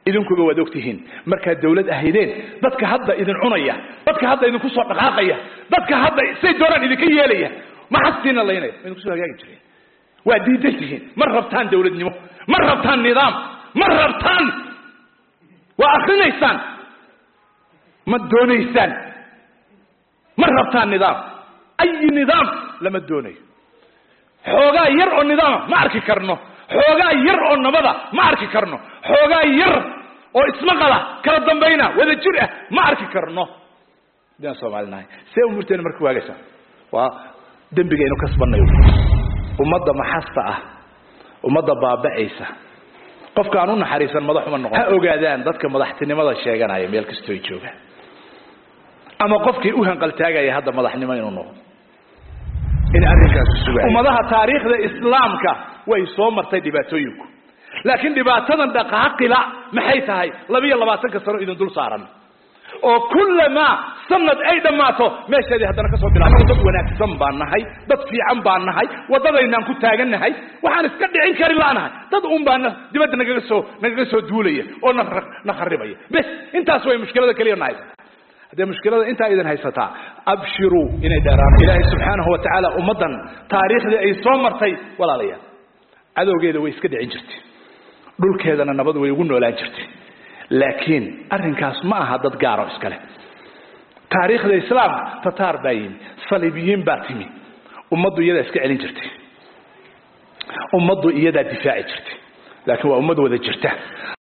idinkuba waad ogtihiin markaad dawlad ahaydeen dadka hadda idin cunaya dadka hadda idinku soo dhaqaaqaya dadka hadda say doonaan idinka yeelaya ma xastiina laynaya idinku soo hagaagi jireen waa diidan tihiin ma rabtaan dawladnimo ma rabtaan nidaam ma rabtaan waa akrinaysaan ma doonaysaan ma rabtaan nidaam ayi nidaam lama doonayo xoogaa yar oo nidaama ma arki karno xoogaa yar oo nabada ma arki karno xoogaa yar oo ismaqala kala dambayna wada jir ah ma arki karno hadaan soomaalinahay see umurteena marka waagaysa waa dembigaynu kasbanayo ummadda maxasta ah ummadda baaba'aysa qofka aan u naxariisan madaxuma noqon ha ogaadaan dadka madaxtinimada sheeganaya meel kastoo ay joogaan ama qofkii u hanqaltaagaya hadda madaxnimo inuu noqdo in arrinkaas sugaay ummadaha taariikhda islaamka way soo martay dhibaatooyinku laakiin dhibaatadan dhaqaaqila maxay tahay labiyo labaatanka sano idin dul saaran oo kullamaa sanad ay dhammaato meesheedii haddana kasoo bilaabno dad wanaagsan baan nahay dad fiican baan nahay waddadaynaan ku taagannahay waxaan iska dhicin kari la'nahay dad un baana dibadda nagaga soo nagaga soo duulaya oo na na kharibaya bes intaas way mushkilada keliya na haysata haddee mushkilada intaa idin haysataa abshiruu inay dheeraan ilaahay subxaanahu wa tacaala ummaddan taariikhdii ay soo martay walaalayaal cadowgeeda way iska dhicin jirtay dhulkeedana nabad way ugu noolaan jirtay laakiin arrinkaas ma aha dad gaaro iskale taariikhda islaamka tataar baa yimi saliibiyiin baa timi ummaddu iyadaa iska celin jirtay ummaddu iyadaa difaaci jirtay laakiin waa ummad wada jirta